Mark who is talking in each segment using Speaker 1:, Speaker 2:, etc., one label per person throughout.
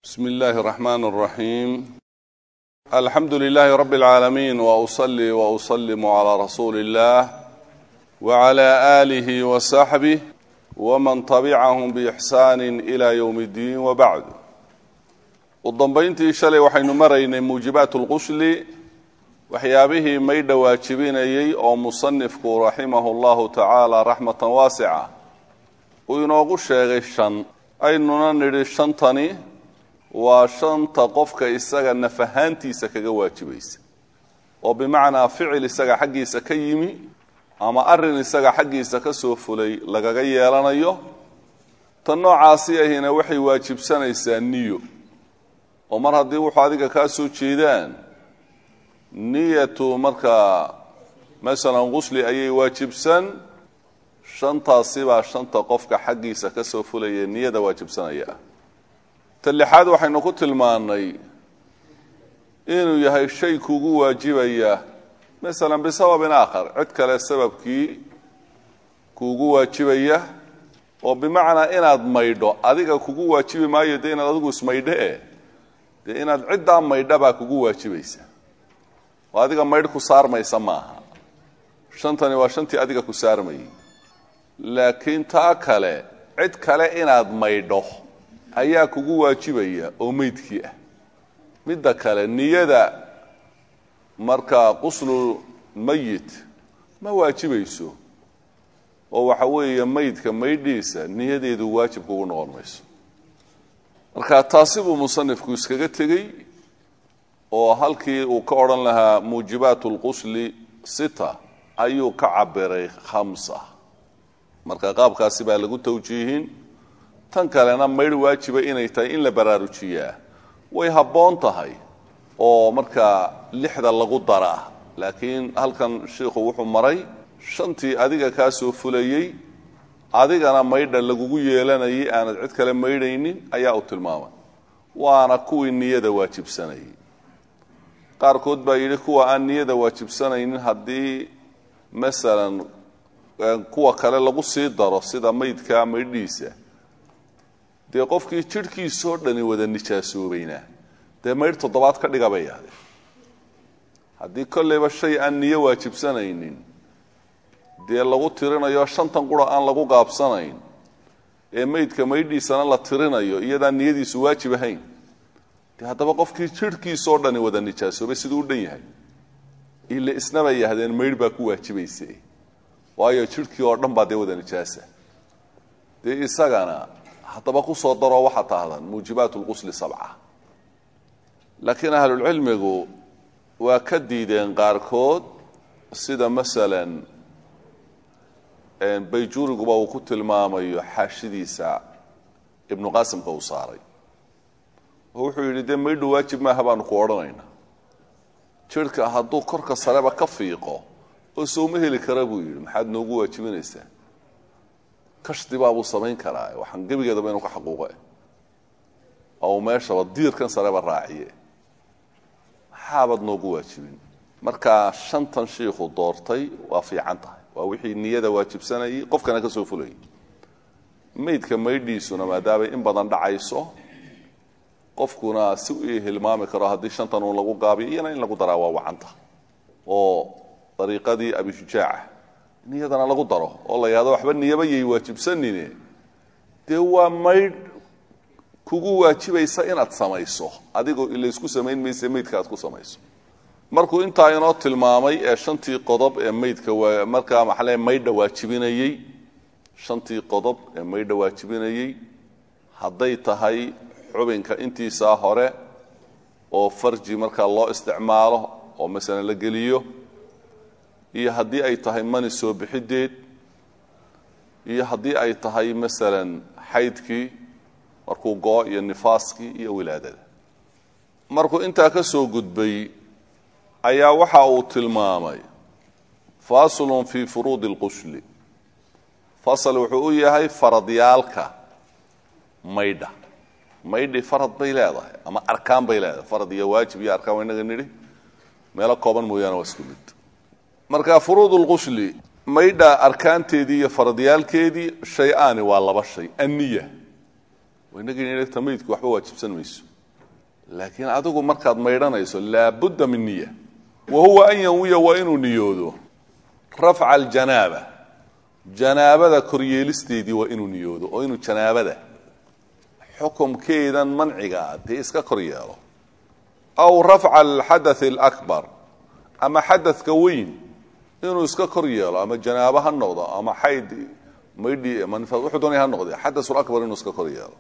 Speaker 1: bsmi اllahi الرحman الرaحيم alxamdu لlh rb العaalمين وأصلي وأsلم عlى rasuuli الlah وعlى آlih وصaxbه وman تبcahm بإxsان إlى yوم الdin وbعd u dambayntii shalay waxaynu maraynay muujibaat اlqusli waxyaabihii maydha waajibinayey oo musanifku raximah اllahu tacaala raxmatan waasica uu inoogu sheegay shan aynuna nidhi shantani waa shanta qofka isaga naf ahaantiisa kaga waajibaysa oo bimacnaa ficil isaga xaggiisa ka yimi ama arin isaga xaggiisa ka soo fulay lagaga yeelanayo tan noocaasi ahina waxay waajibsanaysaa niyo oo mar haddii wuxuu adiga kaa soo jeedaan niyatu markaa masalan qusli ayay waajibsan shantaasibaa shanta qofka xaggiisa ka soo fulaya niyada waajibsanaya ta lixaad waxaynu ku tilmaannay inuu yahay shay kugu waajibaya masalan bisababin aakhar cid kale sababkii kuugu waajibaya oo bimacnaa inaad maydho adiga kugu waajibi maayo dee inaad adigu ismaydho e dee inaad ciddaa maydha baa kugu waajibaysa oo adiga maydh ku saarmaysa maaha shantani waa shantii adiga ku saarmayay laakiin taa kale cid kale inaad maydho ayaa kugu waajibaya oo meydkii ah midda kale niyada markaa quslu mayit ma waajibayso oo waxa weeye maydka maydhiisa niyadeedu waajib kugu noqon mayso marka taasi buu musanifku iskaga tegey oo halkii uu ka odhan lahaa muujibaat اlqusli sita ayuu ka cabiray khamsa marka qaabkaasi baa lagu tawjiihin tan kalena maydh waajiba inay tahay in la baraarujiyaa way habboon tahay oo markaa lixda lagu daraa laakiin halkan shiikhu wuxuu maray shantii adiga kaa soo fulayey adigana maydha lagugu yeelanayay aanad cid kale maydhaynin ayaa u tilmaamay waana kuwii niyada waajibsanayay qaarkood baa yidhi kuwa aan niyada waajibsanaynin haddii masalan kuwa kale lagu sii daro sida maydka maydhiisa dee qofkii jidhkiisoo dhani wada nijaasoobaynaa dee maydh toddobaad ka dhiga bay yahdeen haddii kolleyba shay aan niyo waajibsanaynin dee lagu tirinayo shantan qura aan lagu gaabsanayn ee maydka maydhiisana la tirinayo iyadaan niyadiisu waajib ahayn dee haddaba qofkii jidhkiisoo dhani wada nijaasoobay siduu u dhan yahay ile isna bay yahdeen maydh baa ku waajibaysa waayo jidhkii oo dhan baa dee wada nijaasa dee isagana haddaba kusoo daroo waxaa tahdan muujibaat lqusli sabca laakiin ahlulcilmigu waa ka diideen qaarkood sida masalan bayjuuriguba uu ku tilmaamayo xaashidiisa ibnu qaasimka uu saaray oo wuxuu yidhi dee maydhu waajib maaha baanu ku odhanayna jidhka hadduu korka sareba ka fiiqo oo sooma heli kara buu yidhi maxaad noogu waajibinaysaa kashdibaabuu samayn karaa waxaan gebigeedaba inuu ka xaquuqe oo meeshaba diirkan sareba raaciye maxaabad noogu waajibin markaa shantan shiikhu doortay waa fiican tahay waa wixii niyada waajibsanayay qofkana ka soo fulayay maydka maydhiisuna maadaamay in badan dhacayso qofkuna si u hilmaami karo haddii shantan uun lagu gaabiyo iyana in lagu daraa waa wacanta oo dariiqadii abishujaaca niyadana lagu daro oo la yahdo waxba niyaba yay waajibsanine dee waa maydh kugu waajibaysa inaad samayso adigoo ilaysku samayn mayse maydka aad ku samayso markuu intaa inoo tilmaamay ee shantii qodob ee maydka markaa maxaale maydha waajibinayey shantii qodob ee maydha waajibinayey hadday tahay xubinka intiisaa hore oo farji markaa loo isticmaalo oo masalan la geliyo iyo haddii ay tahay mani soo bixideed iyo haddii ay tahay masalan xaydkii markuu goo iyo nifaaskii iyo wilaadada markuu intaa ka soo gudbay ayaa waxa uu tilmaamay faslun fii furuudi اlqusli fasal wuxuu u yahay faradyaalka maydha maydhi farad bay leedahay ama arkaan bay leedahay farad iyo waajib iyo arkaan waa inaga nidhi meelo kooban mooyaane waa isku mid marka furuud اlqusli maydha arkaanteedii iyo faradyaalkeedii shay-aani waa laba shay anniya inagii tamaydku waxba waajibsan mayso laakiin adigu markaad maydhanayso laabudda min niya wa huwa an yanwiya waa inuu niyoodo rafca aljanaaba janaabada koryeelisteedii waa inuu niyoodo oo inuu janaabada xukumkeedan manciga ah dee iska kor yeelo aw rafca alxadath alakbar ama xadadka weyn inuu iska kor yeelo ama janaabo ha noqdo ama xayd maydhi wuxuu doonaya ha noqde xadath lakbar inuu iska kor yeelo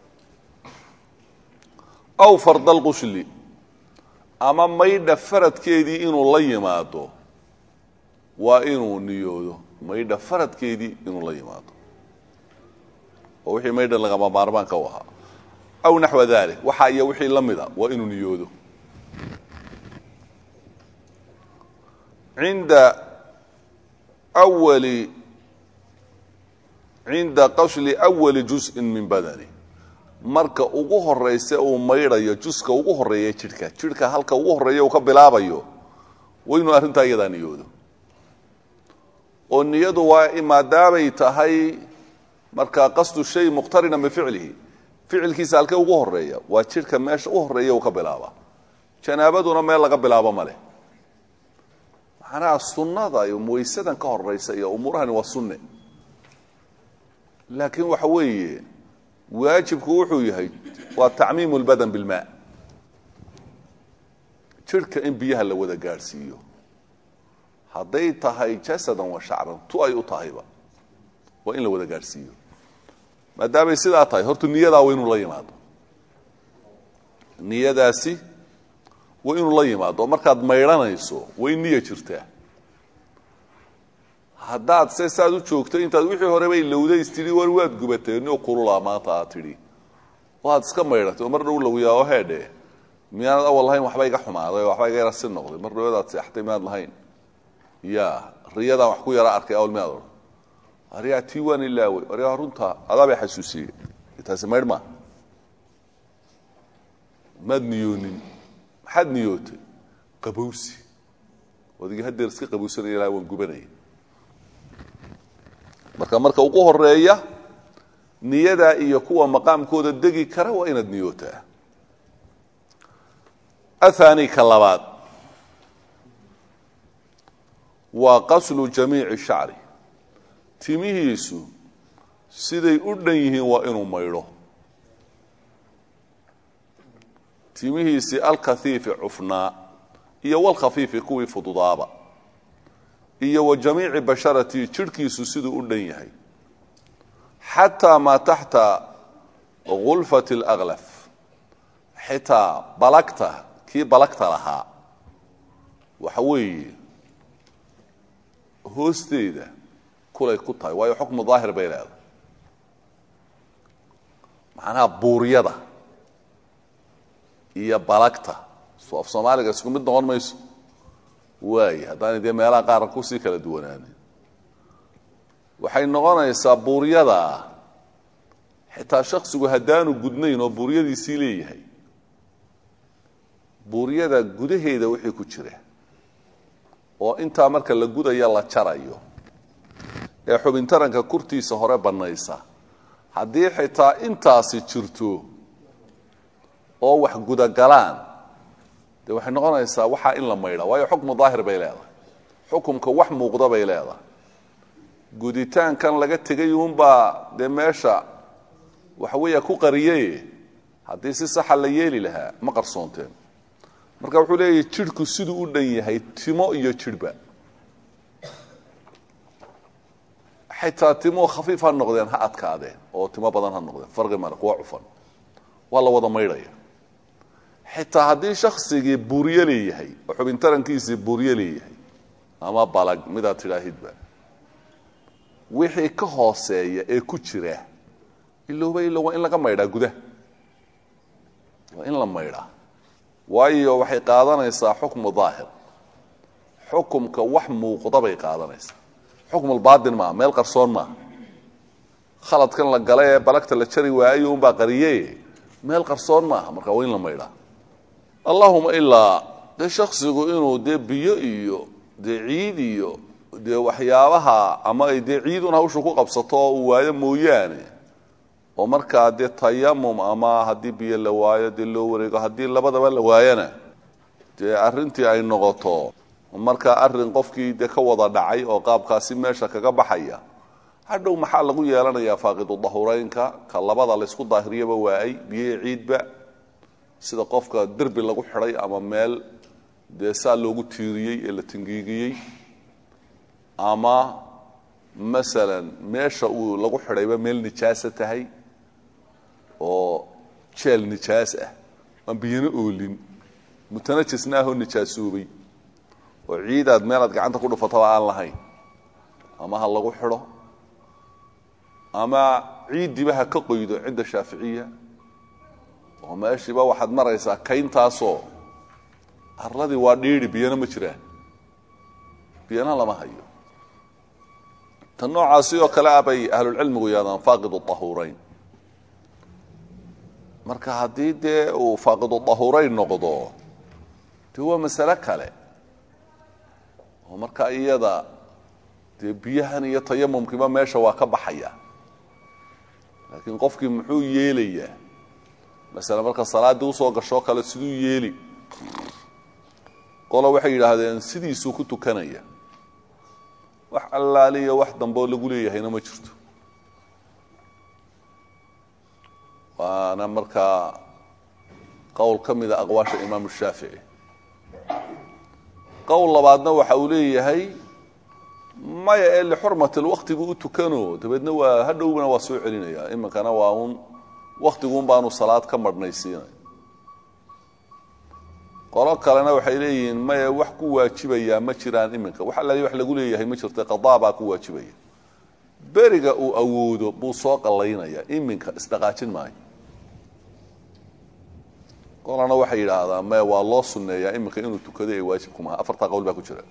Speaker 1: aw fard alqushli ama maydha faradkeedii inuu la yimaado waa inuu niyoodo maydha faradkeedii inuu la yimaado oo wixii maydha lagama maarmaanka u ahaa aw naxwa dalik waxa iyo wixii la mida waa inuu niyoodo cinda wali cinda qashli awali juz'in min badani marka ugu horaysa uu maydhayo juska ugu horeeya jidhka jidhka halka ugu horeeya uu ka bilaabayo waa inuu arrintaa iyadaa niyoodo oo niyadu waa maadaamay tahay markaa qasdu shay muqtarina bificlihi ficilkiisa halkee ugu horeeya waa jidhka meesha u horeeya uu ka bilaaba janaabaduna meel laga bilaabo ma leh macnaha sunnada iyo waysadan ka horaysa iyo umuurahani waa sunne laakiin waxa weeye waajibku wuxuu yahay waa tacmiimu lbadan bilmaa jidhka in biyaha la wada gaadhsiiyo hadday tahay jasadan wa shacran tu ay u tahayba waa in la wada gaadhsiiyo maadaamay sidaa tahay horta niyadaa waa inuu la yimaado niyadaasi waa inuu la yimaado oo markaad maydhanayso way niya jirtaa haddaad se saad u joogto intaad wixii horeba ilowdays tidhi war waad gubatay nio kululaa maanta aad tidhi waad iska maydhatay oo mar dhow lagu yaaho heedhe miyaanad awal lahayn waxba iga xumaaday oo waxba iga yara si noqday mar dhowadaad seextay miyaad lahayn ya riyadaan wax ku yara arkay awal miyaad odhan aryaa tii waan ilaawey aryaa runta adaa bay xasuusiyey taasi maydh maa maad niyoonin maxaad niyootay qabowsi odigii hadeer iska qabowsanaya ilaha waan gubanaya marka marka ugu horeeya niyadaa iyo kuwa maqaamkooda degi kara waa inaad niyootaa athani ka labaad waa qaslu jamiici shacri timihiisu siday u dhan yihiin waa inuu maydho timihiisii alkhafiifi cufnaa iyo walkhafiifi kuwii fududaaba iyo wa jamiici basharati jidhkiisu siduu u dhan yahay xataa maa taxta gulfati اlأklaf xitaa balagta kii balagta lahaa waxa weeye hoosteeda kulay ku tahay waayo xukmu daahir bay leedahay macnaha buuryada iyo balagta so af soomaaliga isku mid noqon mayso waaye haddaanay dee meelaha qaar kusii kala duwanaanin waxay noqonaysaa buuryada xitaa shaksigu haddaanu gudnayn oo buuryadiisii leeyahay buuryada gudaheeda wixii ku jira oo intaa marka la gudaya la jarayo ee xubintaranka kurtiisa hore bannaysa haddii xitaa intaasi jirto oo wax gudagalaan dee waxay noqonaysaa waxaa in la maydha waayo xukmu daahir bay leedahay xukumka wax muuqda bay leedahay guditaankan laga tegay uunbaa dee meesha waxa weeya ku qariye haddii si saxa la yeeli lahaa ma qarsoonteen marka wuxuu leeyahy jidhku siduu u dhan yahay timo iyo jidhba xitaa timo khafiif ha noqdeen ha adkaadeen oo timo badan ha noqdeen farqi male kuwa cufan waa la wada maydhaya xitaa haddii shaksigii buuryo leeyahay oo xubintarankiisii buuryo leeyahay ama balag midaad tidhaahidba wixii ka hooseeya ee ku jira ilowba ilo waa in laga maydhaa gudaha waa in la maydhaa waayo waxay qaadanaysaa xukmu daahir xukumka wax muuqda bay qaadanaysaa xukmulbaatin maaha meel qarsoon maaha khaladkan la gala ee balagta la jari waayo unbaa qariye meel qarsoon maaha marka waa in la maydhaa allahuma ilaa dee shaksigu inuu dee biyo iyo dee ciid iyo dee waxyaabaha ama ay dee ciidun hawsha ku qabsato oo uu waayo mooyaane oo markaa dee tayamum ama haddii biyo la waayo dee loo wareego haddii labadaba la waayana dee arrintii ay noqoto markaa arrin qofkii dee ka wada dhacay oo qaabkaasi meesha kaga baxaya hadhow maxaa lagu yeelanayaa faaqidu dahureynka ka labada laysku daahiriyaba waayay biyo ciidba sida qofka derbi lagu xidhay ama meel dee saa loogu tiiriyey ee la tingiigiyey ama masalan meesha uu lagu xidhayba meel nijaasa tahay oo jeel nijaas ah aan biyana oolin mutanajisna ahoo nijaasoobay oo ciidaad meelaad gacanta ku dhufataba aan lahayn ama ha lagu xidho ama ciiddiiba ha ka qoydo cinda shaaficiya oo meeshiiba waxaad maraysaa kayntaasoo arladii waa dhiidhi biyana ma jiraan biyana lama hayo tan noocaasi oo kale ah bay ahlulcilmigu yidhahdaan faaqidu dahuurayn marka haddii dee uu faaqidu dahuurayn noqdo dee waa masale kale oo marka iyada dee biyahan iyo tayamumkiiba meesha waa ka baxaya laakiin qofkii muxuu yeelayaa masale marka salaaddii usoo gashoo kale siduu yeeli qolo waxay yidhaahdeen sidiisuu ku tukanaya wax allaaliya wax dambeo lagu leeyahayna ma jirto waana markaa qowl ka mida aqwaasha imaamu shaafici qowl labaadna waxa uu leeyahay maya ee lixurmati lwaktigu u tukano dabeedna waa hadhowna waa soo celinaya iminkana waa un waktiguun baanu salaad ka marhnaysiinay qolo kalena waxay leeyihiin maya wax ku waajibayaa ma jiraan iminka wax allaali wax lagu leeyahay ma jirta qadaa baa ku waajibaya beriga uu awoodo buu soo qallaynaya iminka isdhaqaajin maayo qolana waxay yidhaahdaa maya waa loo sunneeyaa iminka inuu tukado ee waajib kumaha afartaa qowl baa ku jira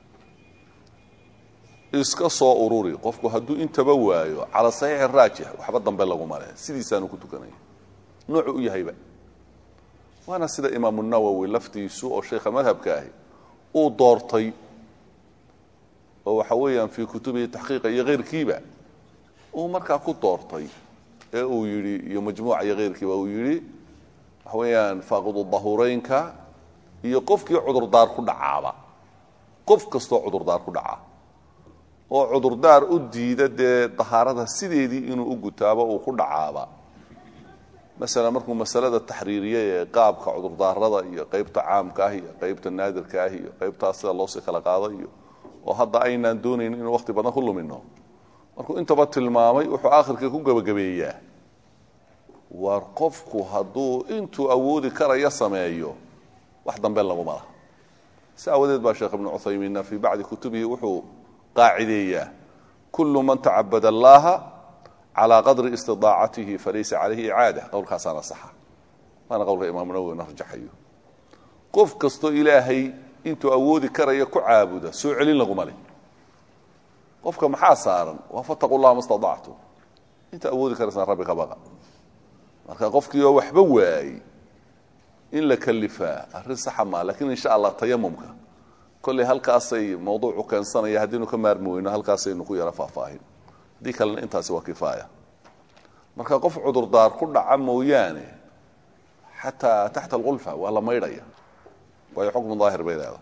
Speaker 1: iska soo ururi qofku hadduu intaba waayo cala saxiixi raajix waxba dambe laguma leh sidiisaanu ku tukanaya noocu u yahayba waana sida imaamu nawowi laftiisu oo sheikha madhabka ahi uu doortay oo waxa weeyaan fii kutubihi taxqiiqa iyo keyrkiiba uu markaa ku doortay ee uu yidhi iyo majmuuca iyo keyrkiiba uu yidhi waxa weeyaan faaqidu dahureynka iyo qofkii cudurdaar ku dhacaaba qof kastoo cudurdaar ku dhacaa oo cudurdaar u diida dee dahaarada sideedii inuu u gutaabo uu ku dhacaaba masalan markuu masalada taxriiriye ee qaabka cudurdaarada iyo qeybta caamka ah iyo qeybta naadirka ah iyo qeybtaas sida loosii kala qaado iyo oo hadda aynaan doonayn inuu waqti badan ku lumino markuu intaba tilmaamay wuxuu aakhirka ku gebagabeeyaa war qofku hadduu intuu awoodi karaya sameeyo wax dambe laguma laha si aawadeed baa sheekh ibnu cuthaymiinna fii bacdi kutubihi wuxuu qaacideeyaa kullu man tacabad allaha calى qadri istidaacatihi falaysa calayhi icaada qowlkaasaana saxa waana qowlka imaamu nawowina rajaxayo qof kastoo ilaahay intuu awoodi karaya ku caabuda soo celin laguma leh qofka maxaa saaran waa fataqu llaha ma staactum inta awoodi karaysaan rabbi ka baqa marka qofkii oo waxba waayey in la kalifaa arrin saxa maa lakiin insha allah tayamumka kolley halkaasay mawduucu keensanaya haddiinu ka maarmi weyno halkaasaynu ku yaro faahfaahin haddii kalena intaasi waa kifaaya marka qof cudurdaar ku dhaca mooyaane xataa taxta alqulfa waa la maydhaya waayo xukmu daahir bay leedahay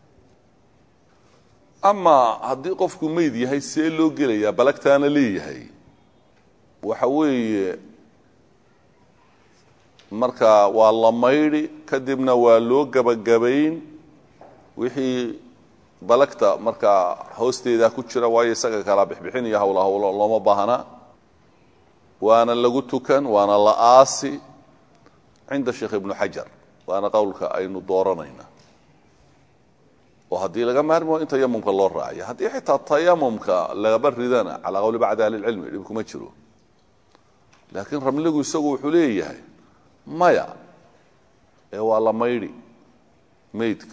Speaker 1: ama haddii qofku meyd yahay see loo gelayaa balagtaana leeyahay waxa weeye marka waa la maydhi kadibna waa loo gebagabayn wixii balagta markaa hoosteeda ku jira waayo isaga kala bixbixin iyo hawla hawlo looma baahna waana lagu tukan waana la aasi cinda sheekh ibnu xajar waana qowlka aynu dooranayna oo haddii laga maarmo in tayamumka loo raaciyo haddii xitaa tayamumka lagaba ridana calaa qowli bacdi ahli lcilmi dhib kuma jiro laakiin ramligu isagu wuxuu leeyahay maya ee waa la maydhi meydka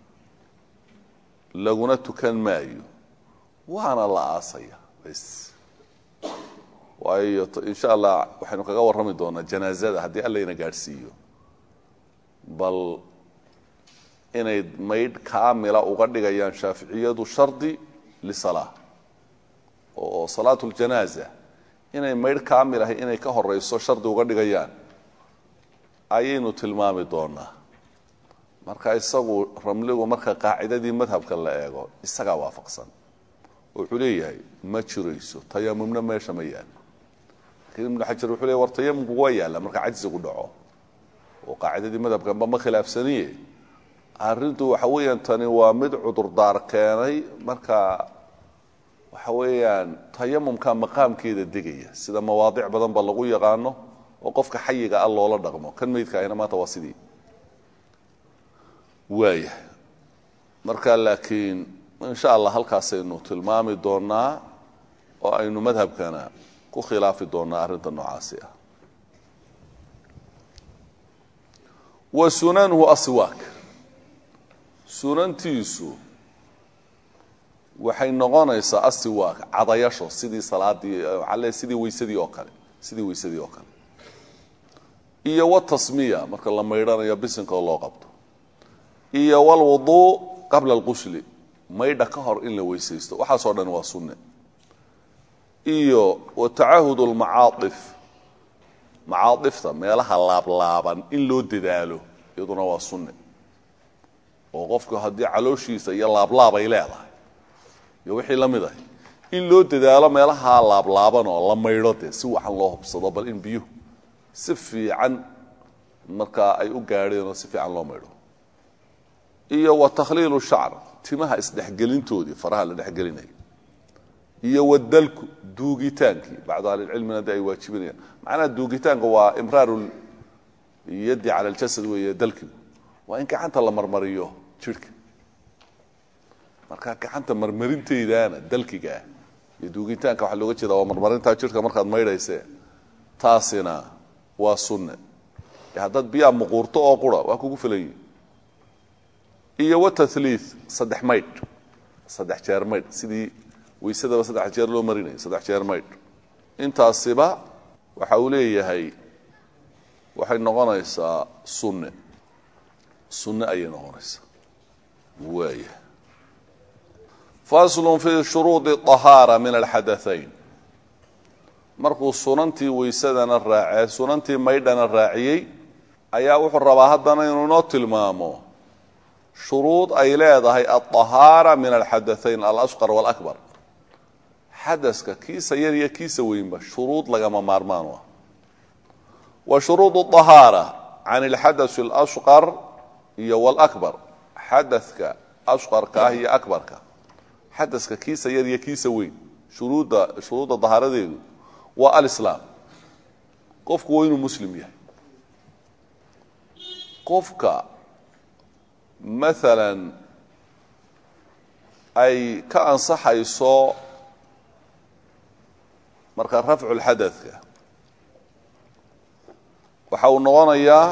Speaker 1: laguna tukan maayo waana la aasaya bs waayo insha allah waxaynu kaga warrami doonaa janaazada haddii allayna gaadhsiiyo bal inay maydh kaamila uga dhigayaan shaaficiyadu shardi lisalaa oo salaatu ljanaaza inay maydh kaamil ahay inay ka horeyso shardi uga dhigayaan ayaynu tilmaami doonaa marka isagu ramligu marka qaacidadii madhabka la eego isagaa waafaqsan oo wuxuu leeyahay ma jirayso tayamumna meesha ma yaalo lakiin ibnu xajar wuxuu leey war tayamumku waa yaalla marka cajsigu dhaco oo qaacidadii madhabkanba ma khilaafsaniye arrintu waxa weeyaan tani waa mid cudurdaar keenay marka waxa weeyaan tayamumka maqaamkeeda degaya sida mawaadic badan ba lagu yaqaano oo qofka xayiga ah loola dhaqmo kan meydka ahina maanta waa sidii waaya marka laakiin insha allah halkaasaynu tilmaami doonaa oo aynu madhabkana ku khilaafi doonaa arrinta noocaasi ah wa sunanuhu aswaak sunantiisu waxay noqonaysaa asiwaak cadayasho sidii salaadii ale sidii weysadii oo kale sidii weysadii oo kale iyo watasmiya marka la maydhanayo bisinka oo loo qabto iyo walwuduu qabla alqushli maydha ka hor in la weysaysto waxaasoo dhan waa sunne iyo watacahud lmacaaif macaaifta meelaha laablaaban in loo dadaalo iyaduna waa sunne oo qofku haddii calooshiisa iyo laablaab ay leedahay iyo wixii la mid ahay in loo dadaalo meelaha laablaaban oo la maydho dee si waxan loo hubsado bal in biyuhu si fiican markaa ay u gaadheen oo si fiican loo maydho iyo wa takhliilu shacr timaha isdhexgelintoodii faraha la dhexgelinayo iyo wadalku duugitaankii bacdu ahlilcilmina de ay waajibinayaan macnaha duugitaanka waa imraaru yadi cala ljasad weeye dalkigu waa in gacanta la marmariyo jidhka marka gacanta marmarinteydaana dalkiga ah iyo duugitaanka waxaa looga jeeda waa marmarintaa jidhka markaad maydhaysee taasina waa sunne e haddaad biyaa muquurto oo qura waa kugu filanyi iyo watathlii saddex maydh saddex jeer maydh sidii weysadaba saddex jeer loo marinaya saddex jeer maydh intaasiba waxa uu leeyahay waxay noqonaysaa sunne sunne ayay noqonaysaa waaya faslun fi shuruudi طahaara min alxadaayn markuu sunantii weysadana raacee sunantii maydhana raaciyey ayaa wuxuu rabaa haddana inuu inoo tilmaamo shuruud ay leedahay alطahaara min alxadaayn alasqar wاlakbar xadaska kiisa yar iyo kiisa weynba shuruud lagama maarmaan u ah wa shuruud طahaara can اlxadaث اlashqar iyo wاlakbar xadaka ashqarka ah iyo akbarka xadaska kiisa yar iyo kiisa weyn shuruudda shuruudda dahaaradeedu waa alislaam qofku waa inuu muslim yahay qofka maalan ay ka ansaxayso marka rafcu lxadadka waxa uu noqonayaa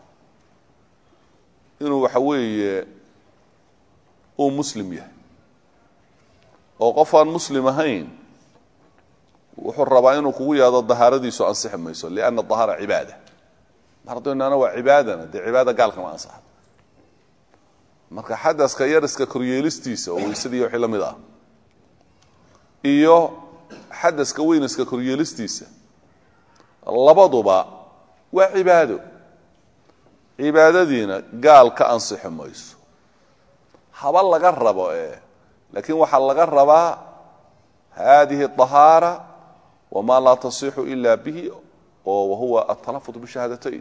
Speaker 1: inuu waxa weeye uu muslim yahay oo qof aan muslim ahayn wuxuu rabaa inuu kugu yaado dahaaradiisu ansixi mayso lianna dahaara cibaada mar hadduu inaana waa cibaadana dee cibaada gaalkama ansaxa marka xadaska yariska koryeelistiisa oo weysadii wixii la mid ah iyo xadaska weynaska koryeelistiisa labaduba waa cibaado cibaadadiina gaal ka ansixi mayso haba laga rabo ee laakiin waxaa laga rabaa hadihi طahaara wma laa tasixu ila bihi oo wahuwa atalafud bishahaadatayn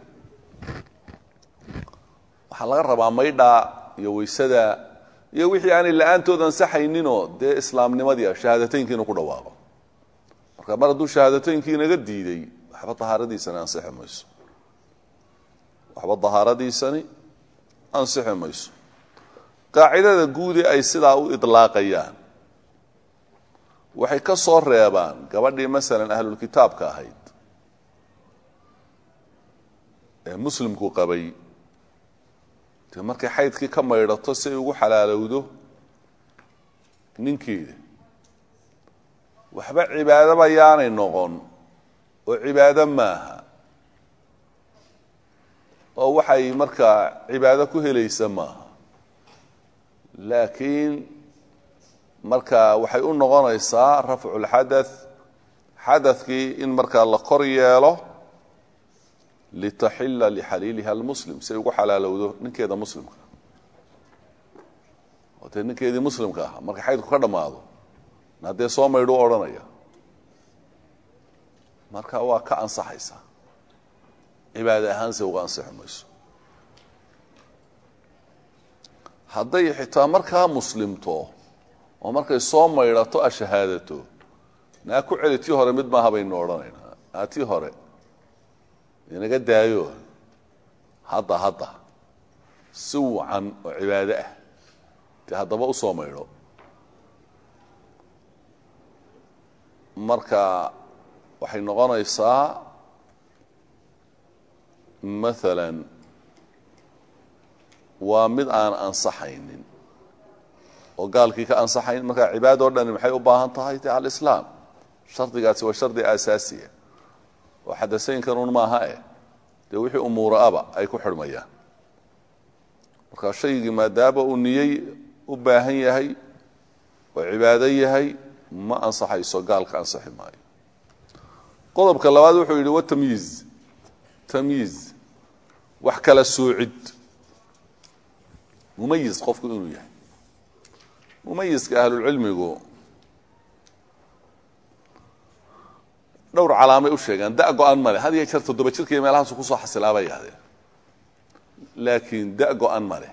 Speaker 1: waxaa laga rabaa maydhaa iyo weysada iyo wixii aanay la-aantood ansaxayninoo dee islaamnimadii ah shahaadateynki inuu ku dhawaaqo marka mar hadduu shahaadateynki inaga diiday waxba dahaaradiisani ansixi mayso waxba dahaaradiisani ansixi mayso qaacidada guudi ay sidaa u idlaaqayaan waxay ka soo reebaan gabadhii masalan ahlulkitaabka ahayd ee muslimku qabay dee markay xaydkii ka maydhato si ay ugu xalaalowdo ninkeeda waxba cibaadaba yaanay noqon oo cibaado maaha oo waxay markaa cibaado ku helaysa maaha laakiin marka waxay u noqonaysaa rafcu اlxadaث xadadkii in markaa la kor yeelo litaxila lixaliiliha almuslim si ay ugu xalaalowdo ninkeeda muslimka oo dee ninkeedii muslimka ahaa marka xaydku ka dhammaado haddee soo maydhu odhanaya marka waa ka ansaxaysaa cibaade ahaanse uga ansixi mayso hadday xitaa markaa muslimto oo markay soo maydhato a shahaadato naa ku celi tii hore mid maaha baynu odhanaynaa naa tii hore inaga daayo hadda hadda si wacan oo cibaado ah dee haddaba u soo maydho marka waxay noqonaysaa maalan waa mid aan ansaxaynin oo gaalkii ka ansaxayn markaa cibaado o dhani maxay u baahan tahay de alislaam shardigaasi waa shardi aasaasiya oo xadasaynkanun maaha eh dee wixii umuura aba ay ku xidhmayaan marka shaygii maadaama uu niyey u baahan yahay oo cibaado yahay ma ansaxayso gaalka ansaxi maayo qodobka labaad wuxuu yidhi watamyiiz tamyiiz wax kala soocid mumayiz qofku inuu yahay mumayiska ahlulcilmigu dhowr calaamay u sheegaan da go-an male had iyo jeer toddoba jirkaiyo meelahaasu kusoo xasilaabay yahdeen laakiin da go-an male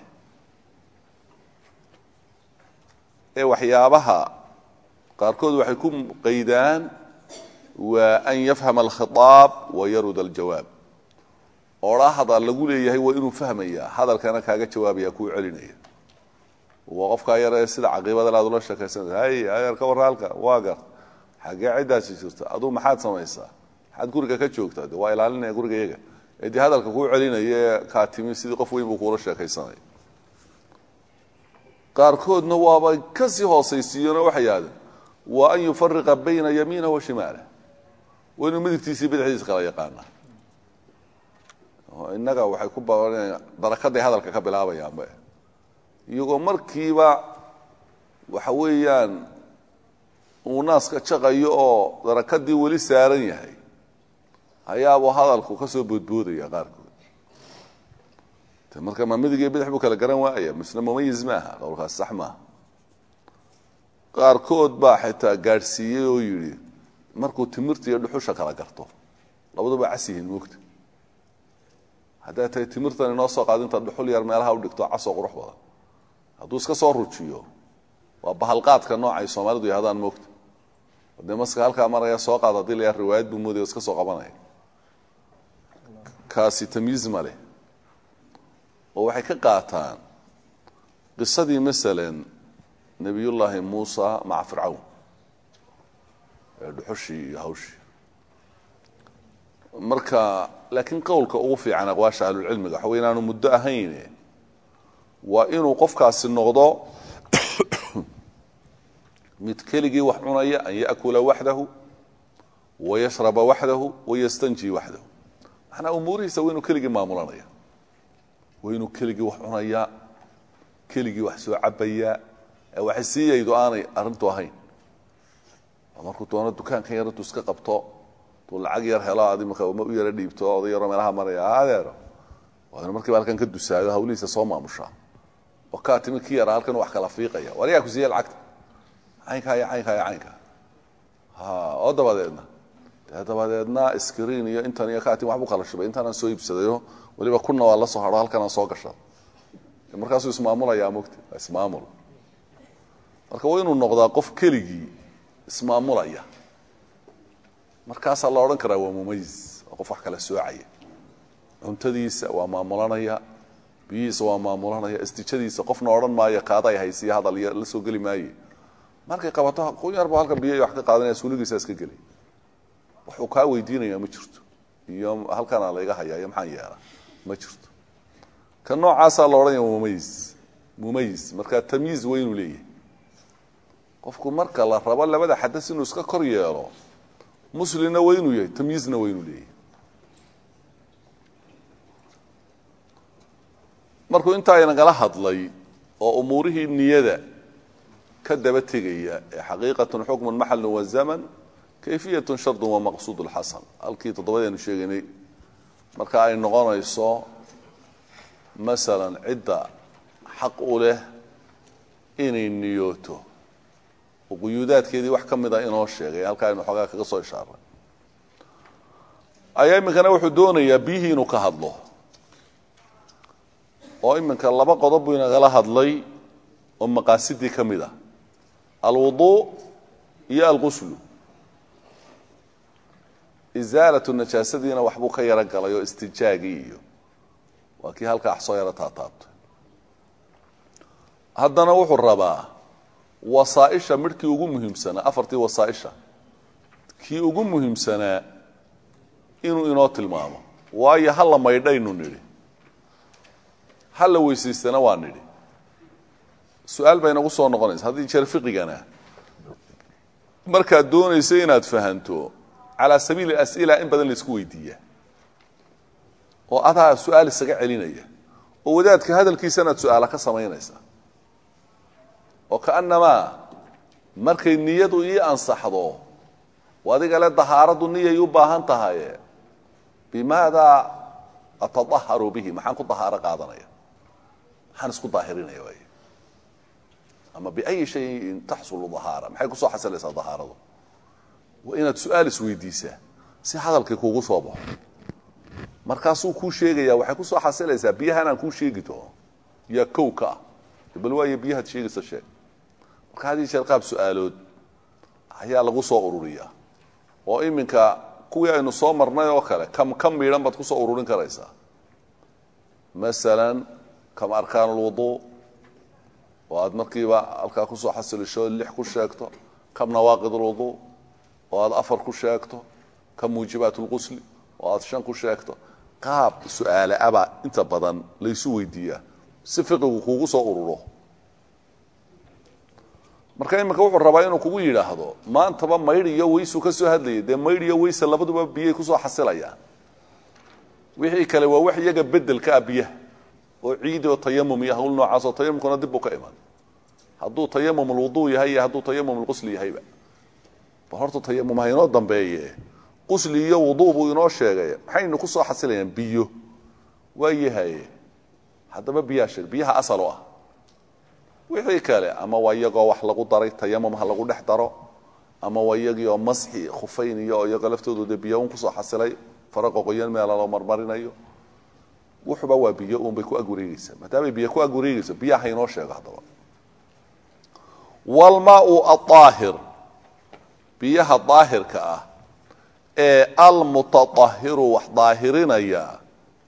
Speaker 1: ee waxyaabaha qaarkood waxay ku qaydaan waa an yafhama alkhitaab wa yarud aljawaab odhaa hadal lagu leeyahay waa inuu fahmayaa hadalkana kaaga jawaabaya kuu celinaya waa qofkaa yar ee sida caqiibadan aad ula sheekaysanaysa hay adeer ka warra halka waa gar xaggee ciddaasi jirta aduu maxaad samaysaa maxaad guriga ka joogtaa de waa ilaalinaya guriga iyaga ee dee hadalka kuu celinaya ee kaa timi sidii qof weyn buu kuula sheekaysanaya qaarkoodna waaba kasii hoosaysiiyeenoo waxay yahdeen waa an yufariqa bayna yamiinah wa shimaalah waa inuu midigtiisii bidixdiisa kala yaqaana innaga waxay ku baanayaan darakaday hadalka ka bilaabayaanba iyagoo markiiba waxa weeyaan uu naaska jaqayo oo darakadii weli saaran yahay ayaabuu hadalku ka soo boodboodaya qaarkood marka ma midig iyo bidix buu kala garan waaya misna mumayiz maaha qowlkaas sax maaha qaarkood baa xitaa gaadhsiiyey oo yidhi markuu timirta iyo dhuxusha kala garto labaduba cas yihiin moogta hadday tahay timirtan inoo soo qaado intaad dhuxul yar meelaha u dhigto casoo qurux badan hadduu iska soo rujiyo waa bahalqaadka noocay soomaalidu yahdaan moogta dee maska halkaa maraya soo qaad hadii layaa riwaayad buu moodaya iska soo qabanaya kaasi tamyiiz ma leh oo waxay ka qaataan qisadii masalan nebiyullaahi muusa maca fircawn ee dhuxushii iyo hawshii marka laakiin qowlka ugu fiican aqwaasha ahlulcilmiga waxa wey inaanu muddo ahayne waa inuu qofkaasi noqdo mid keligii wax cunaya an yaأkula waxdahu wayashraba waxdahu wayastanji waxdahu macnaa umuurihiisa waa inuu keligii maamulanaya waa inuu keligii wax cunaya keligii wax soo cabaya ee waxay siiyaydu aanay arrintu ahayn markuu doono dukaankan yar intuu iska qabto tuu lacag yar helo adi marka ma u yaro dhiibto oday yaroo meelaha maraya adeero waa inu markiiba halkan ka dusaayo hawlihiisa soo maamushaa oo kaa timi ki yara halkan wax kala fiiqaya war yaa ku siiya lacagta caynkaa iyo caynkaa iyo caynkaa ha oo dabadeedna dee dabadeedna screen iyo intan iyo kaa timi waxbuu kala shubay intaanaan soo iibsadayo weliba kuna waa la soo haro halkanaan soo gasha markaasuu ismaamulayaa mogta waa ismaamul marka waa inuu noqdaa qof keligii ismaamulaya markaasaa la odhan karaa waa mumayiz waa qof wax kala soocaya cuntadiisa waa maamulanaya biyihiisa waa maamulanaya istijadiisa qofna odhan maayo kaaday haysiya hadal iyo la soo geli maaye markay qabato kun yarba halka biyo wax ka qaadanaya suuligiisa iska geli waxuu kaa weydiinaya ma jirto iyo halkanaa layga hayaa iyo maxaan yeelaa ma jirto ka noocaasaa la odhanaya mumayiz mumayiz marka tamyiiz waa inuu leeyahay qofku marka la rabo labada xadas inuu iska kor yeelo muslimna waa inuu yahay tamyiizna waa inuu leeyahay markuu intaa inagala hadlay oo umuurihii niyada ka daba tegaya ee xaqiiqatun xukmun maxalun wa zaman kayfiyatun shardun waa maqsuud lxasan halkii toddobadeenu sheegaynay marka ay noqonayso masalan cidda xaq u leh inay niyooto oo quyuudaadkeedii wax ka mida inoo sheegay halkaa aynu xoogaa kaga soo ishaaray ayaa iminkana wuxuu doonayaa biyihii inuu ka hadlo oo iminka laba qodob buu inagala hadlay oo maqaasidii ka mid ah alwuduu iyo alquslu isaalatu najaasadiina waxbuu ka yaro galay oo istijaagii iyo waa kii halkaa wax soo yaro taataabtay haddana wuxuu rabaa wasaaisha midhkii ugu muhiimsanaa afartii wasaaisha kii ugu muhiimsanaa inuu inoo tilmaamo waayo hala maydhaynu nidhi hala weysaystana waa nidhi su-aal bay inagu soo noqonaysa haddii jeer fiqigana markaad doonayso inaad fahanto calaa sabiili as'ila in badan laisku weydiiya oo adaa su-aal isaga celinaya oo wadaadka hadalkiisanaad su-aala ka samaynaysa oo kaannamaa markay niyadu ii ansaxdo adiga le dahaaradu niyay u baahan tahay bimaada atadaharu bihi maxaan ku dahaaro qaadanaya maxaan isku daahirinaya waay ama biayi shayin taxsulu dahaara maxay kusoo xasilaysaa dahaaradu waa inaad su-aal isweydiisaa si hadalkii kuugu soo baxo markaasuu kuu sheegaya waxay kusoo xasilaysaa biyahan aan kuu sheegi doono yaa kow ka ah bal waayo biyahaad sheegaysa sheeg marka haddii jeer qaab su-aalood ayaa lagu soo ururiyaa oo iminka kuwii aynu soo marnay oo kale kam ka miidhan baad kusoo ururin karaysaa masalan kam arkaan alwuduu oo aad markiiba halkaa kusoo xasilisho lix ku sheegto kam nawaaqid alwuduu oo aad afar ku sheegto kam muujibaat lqusli oo aad shan ku sheegto qaab su-aale abaa inta badan laysu weydiiyaa si fiqigu kuugu soo ururo marka iminka wuxuu rabaa inuu kugu yidhaahdo maantaba maydh iyo weysuu ka soo hadlayay dee maydh iyo weyse labaduba biyay kusoo xasilayaan wixii kale waa wax iyaga bedelka ah biyaha oo ciid oo tayamum iyo hawl noocaas oo tayamumkuna dib buu ka iman hadduu tayamum alwuduu yahay iyo hadduu tayamum alqusli yahayba bal horta tayamum ha inoo dambeeye qusli iyo wuduu buu inoo sheegay maxaynu kusoo xasilayaan biyo waa yahaye haddaba biyaha sheeg biyaha asal o ah wixii kale ama waa iyagoo wax lagu daray tayamum ha lagu dhex daro ama waa iyagii oo masxi khufayn iyo oo iyagoo laftoodu dee biyo un kusoo xasilay faraqa qoyan meela loo marmarinayo wuxuba waa biyo uun bay ku ag wareegeysaa maadaamay biyo ku ag wareegeyso biyaha ha inoo sheego haddaba walmaau aaahir biyaha daahirka ah ee almutaahiru wax daahirinaya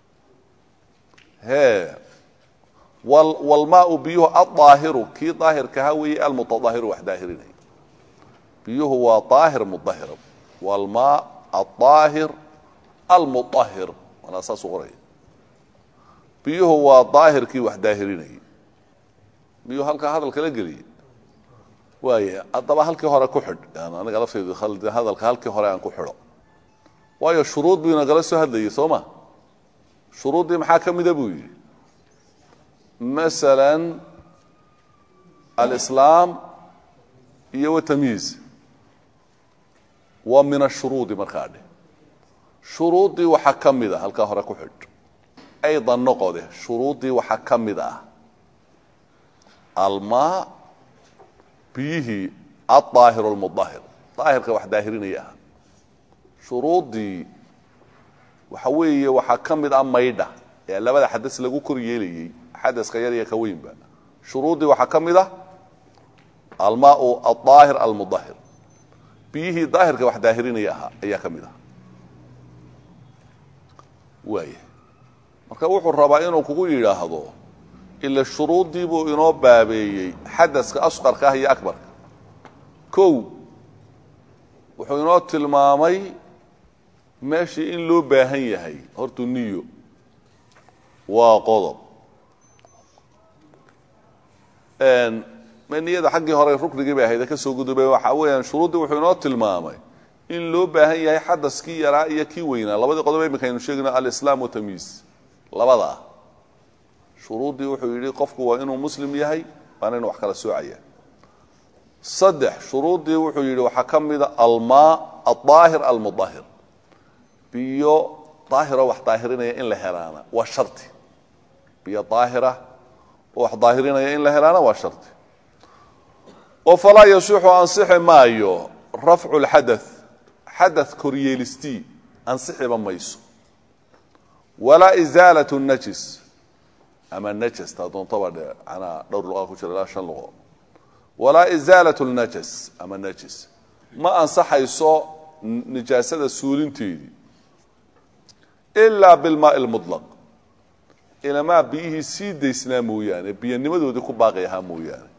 Speaker 1: he walmaau biyuhu aaahiru kii daahirkaha weeye almutaahiru wax daahirinaya biyuhu waa aahir mudahir walmaa aaahir almuahir manaa saasuu qoraya biyuhu waa daahirkii wax daahirinayay biyuhu halkaa hadalka la geliyay waaya haddaba halkii hore ku xidh aniga lafteydu hadalka halkii hore aan ku xidho waayo shuruud buu inagala soo hadlayay soo ma shuruuddii maxaa ka mida buu yidhi masalan alislaam iyo watamyiiz waa min ashuruudi markaa dheh shuruuddii waxaa ka mid a halkaa hore ku xidh aydan noqode shuruuddii waxaa ka mid ah almaa biyihii aaahiru lmudahir daahirka wax daahirinaya ah shuruuddii waxa weeye waxaa ka mid ah maydha ee labada xadas lagu kor yeelayey xadaska yar iyo ka weynba shuruuddii waxaa ka mid ah almaau aaahir almudahir biyihii daahirka wax daahirinaya ahaa ayaa ka mid ah waaya marka wuxuu rabaa inuu kugu yidhaahdo ila shuruuddii buu inoo baabeeyey xadaska asqarka ah iyo akbarka kow wuxuu inoo tilmaamay meeshii in loo baahan yahay hortu niyo waa qodob niyada xaggii hore ruknigii bay ahayd ka soo gudubay waxaa weeyaan shuruuddii wuxuu inoo tilmaamay in loo baahan yahay xadaskii yaraa iyo kii weynaa labadii qodob iminka aynu sheegno alislaam watamyiis labadaa shuruuddii wuxuu yidhi qofku waa inuu muslim yahay waana inu wax kala soocaya saddex shuruuddii wuxuu yidhi waxaa ka mida almaa aldaahir almudahir biyo daahiro wax daahirinaya in la helaana waa shardi biyo daahira oo wax daahirinaya in la helaana waa shardi oo falaa yasixu ansixi maayo rafcu lxadath xadath koryeelistii ansixiba mayso walaa isaalat najis ama najasta doontaba dhe manaa dhowr luqa ku jira ilaa shan luqo walaa isaalat lnajas ama najis ma ansaxayso nijaasada suulinteedii ilaa bilmaai lmulaq ilamaa biyihii sii daysnaa mooyaane biyanimadoodii ku baaqi ahaa mooyaane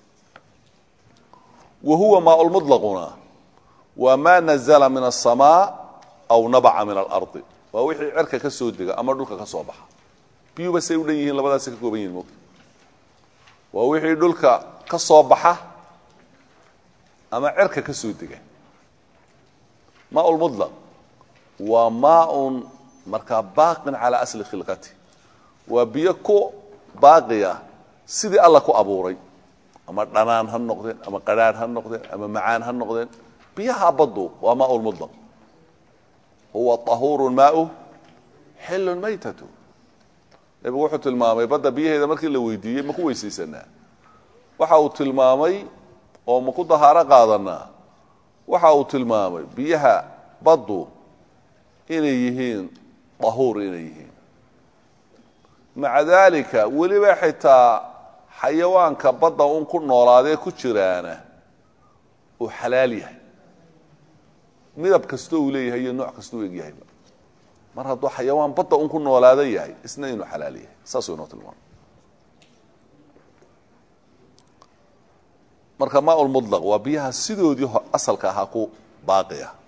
Speaker 1: wa huwa maa lmulaquna waa maa nazla min aلsamaa aw nabaca min alardi waa wixii cerka ka soo dega ama dhulka ka soo baxa biyuba say u dhan yihiin labadaasay ka kooban yihin mogta waa wixii dhulka ka soo baxa ama cerka ka soo dega maa lmulaq waa maaun markaa baaqin calaa asli khilqati waa biyo ku baaqiya sidii alla ku abuuray ama dhanaan ha noqdeen ama qadhaadh ha noqdeen ama macaan ha noqdeen biyaha baddu waa maa lmulaq huwa ahuuru maau xilun maytatu nebigu wuxuu tilmaamay badda biyaheeda markii la weydiiyey maku weysaysanaa waxa uu tilmaamay oo maku dahaaro qaadanaa waxa uu tilmaamay biyaha baddu inay yihiin dahuur inay yihiin maca daalika weliba xitaa xayawaanka badda un ku noolaadee ku jiraana uu xalaal yahay midab kastoo uu leeyahay iyo nooc kastoo u egyahayba mar hadduu xayawaan badda un ku noolaada yahay isna inuu xalaal yahay saasuu inoo tilmaamay marka maa lmulaq waa biyaha sidoodii asalka ahaa ku baaqi ah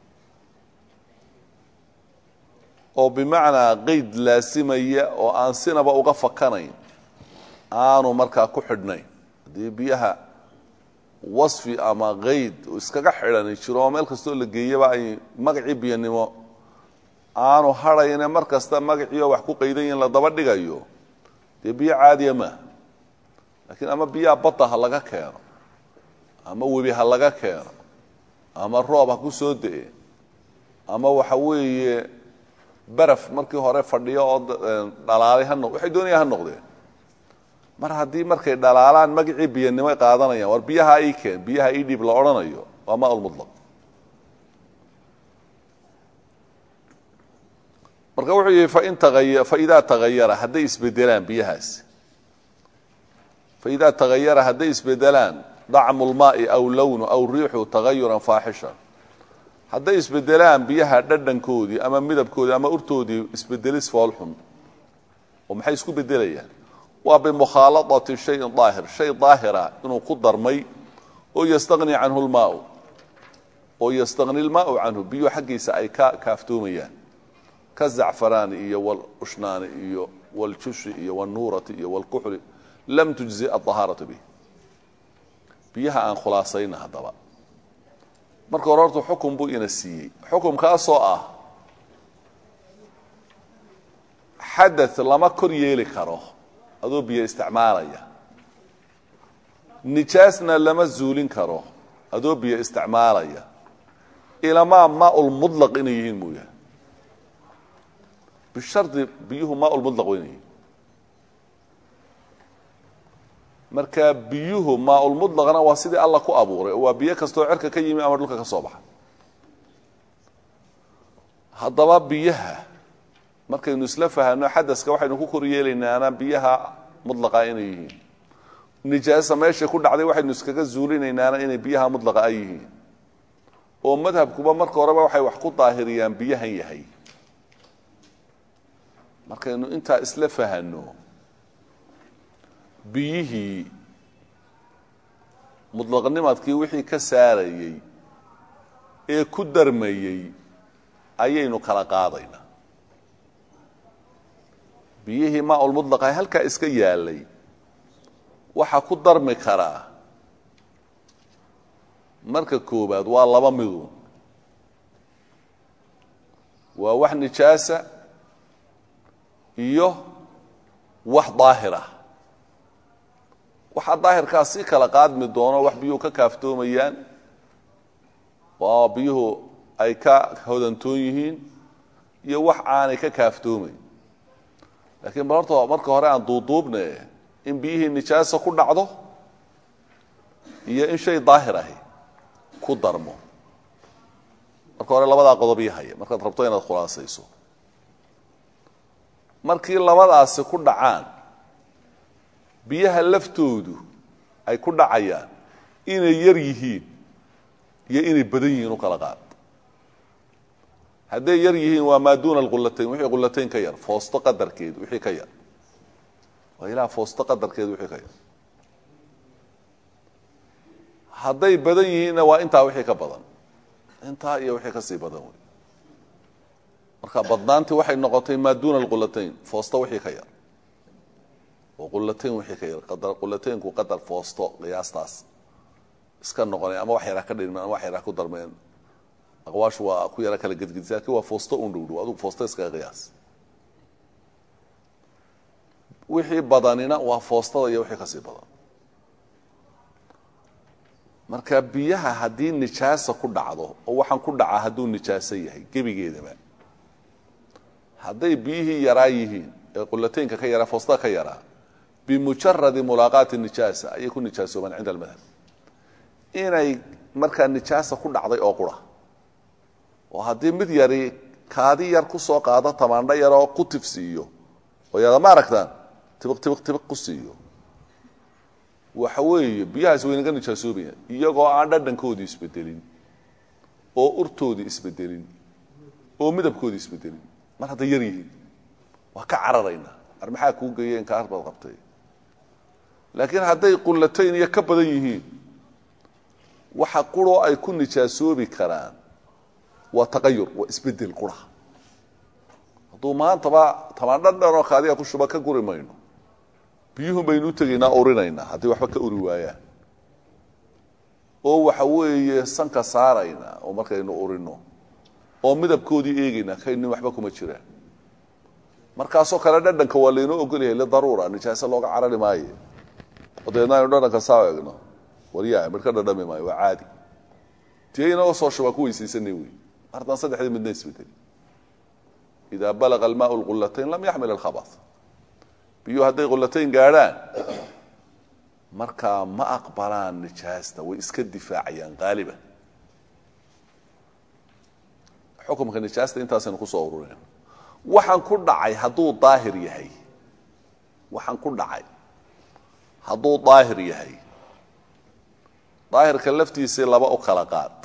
Speaker 1: oo bimacnaa qeyd laasimaya oo aan sinaba uga fakanayn aanu markaa ku xidhnayn haddii biyaha wasfi ama qeyd iskaga xidhani jiro oo meel kastoo la geeyaba ay magacii biyanimo aanu hadhayne mar kasta magaciioo wax ku qaydan yihin la daba dhigayo dee biyo caadiya maaha laakiin ama biyaha badda ha laga keeno ama webi ha laga keeno ama roob ha ku soo de-e ama waxa weeye baraf markii hore fadhiyo oo dhalaalay ha noq waxay doonayaan ha noqdeen mar haddii markay dhalaalaan magacii biyanimo qaadanayaan war biyaha ii keen biyaha ii dhiib la odhanayo waa maa lmulaq marka wuxuu yihi fain taa faidaa tagayara hadday isbedelaan biyahaasi faidaa tagayara hadday isbedelaan dacmu lmaai aw lownu aw riixu tagayuran faaxishan hadday isbedelaan biyaha dhadhankoodii ama midabkoodii ama urtoodii isbedelis foolxun oo maxay isku bedelayaan waa bimukhaaladati shayin daahir shay daahira inuu ku darmay oo yastaqni canhu lmaau oo yastaqni lmaau canhu biyuhu xaggiisa ay ka kaaftoomayaan ka zacfaraani iyo walushnaani iyo waljushi iyo walnuurati iyo walkuxli lam tujzi adahaaratu bih biyaha aan khulaasayna haddaba marka hore horta xukun buu ina siiyey xukumkaasoo ah xadath lama kor yeeli karo adoo biyo isticmaalaya nijaasna lama zuulin karo adoo biyo isticmaalaya ilamaa maaulmudlaq inay yihiin mooyaane bishardi biyuhu maaulmudlaq waa inay yihiin marka biyuhu maaulmudlaqna waa sidii alla ku abuuray oo waa biyo kastoo cerka ka yimi ama dhulka ka soo baxa haddaba biyaha markaynu isla fahano xadaska waxaynu ku kor yeelaynaana biyaha mudlaqa inay yihiin nijaasa meeshay ku dhacday waxaynu iskaga zuulinaynaana inay biyaha mudlaqa ay yihiin oo madhabkuba marka horeba waxay wax ku daahiriyaan biyahan yahay markaynu intaa isla fahano biyihii mudlaqnimadkii wixii ka saarayey ee ku darmayey ayaynu kala qaadaynaa biyihii maaulmudlaqa halkaa iska yaalay waxaa ku darmi karaa marka koobaad waa laba midun waa wax nijaasa iyo wax daahir ah waxaa daahirkaa si kala qaadmi doono wax biyuhu ka kaaftoomayaan waa biyuhu ay ka hodantoon yihiin iyo wax aanay ka kaaftoomayn laakiin bal horta marka hore aan duuduubne in biyihii nijaasa ku dhacdo iyo in shay daahir ahi ku darmo marka hore labadaa qodob ii haya markaad rabto inaad khulaasayso markii labadaasi ku dhacaan biyaha laftoodu ay ku dhacayaan inay yar yihiin iyo inay badan yihiin u kala qaad hadday yar yihiin waa maa duuna alqulatayn wixii qulatayn ka yar foosto qadarkeed wixii ka yar waa ilaa foosto qadarkeed wixii ka yar hadday badan yihiinna waa intaa wixii ka badan intaa iyo wixii kasii badan wey marka badnaantii waxay noqotay maa duuna alqulatayn foosto wixii ka yar oo qulatayn wixii ka yar qulataynku qadar foosto qiyaastaas iska noqonay ama wax yaraa ka dhirmeen ama wax yaraa ku darmeen aqwaashu waa ku yara kala gedgedisa lakin waa foosto un dhowdhow adugu foosto iskaga qiyaas wixii badanina waa foostada iyo wixii kasii badan marka biyaha haddii nijaasa ku dhacdo oo waxaan ku dhacaa hadduu nijaaso yahay gebigeedaba hadday biyihii yaraa yihiin ee qulataynka ka yaraa foostada ka yaraa bimujaradi mulaaqaati nijaasa ayay ku nijaasoobaan cinda almadhab inay markaa nijaasa ku dhacday oo qura oo haddii mid yari kaadi yar ku soo qaado tamaandho yaroo ku tifsiiyo oo yada ma aragtaan tibiq tibiq tibiq ku siiyo waxa weeye biyahaas waynaga nijaasoobayaan iyagoo aan dhadhankoodii isbedelin oo urtoodii isbedelin oo midabkoodii isbedelin mar hadday yar yihiin waa ka cararaynaa ar maxaa kuu geeya inkaar baad qabtay laakiin hadday qulatayn iyo ka badan yihiin waxa quroo ay ku nijaasoobi karaan waa taqayur waa isbedel qura hadduu maantaba tamaandho dhanoo kaadiga ku shuba ka guri mayno biyuhun baynu u tegaynaa urinaynaa haddii waxba ka uri waayaan oo waxa weeye sanka saaraynaa oo markaynu urino oo midabkoodii eegaynaa kaynin waxba kuma jiraan markaasoo kale dhadhanka waa laynoo ogolyahay lidaruura nijaase looga carari maayo oo dabeedna aynu dhadhanka saa egno waryaa midh ka dhadhami maayo waa caadi tiye inoo soo shubaa ku weysaysanay wey martaan saddexdii midna isbedeli idaa balaga almaau lqulatayn lam yaxmil alkhabas biyuu hadday qulatayn gaadhaan markaa ma aqbalaan nijaasta way iska difaacayaan qaaliban xukumka nijaasta intaasaynu kusoo urureen waxaan ku dhacay hadduu daahir yahay waxaan ku dhacay hadduu daahir yahay daahirka laftiisii laba u kala qaad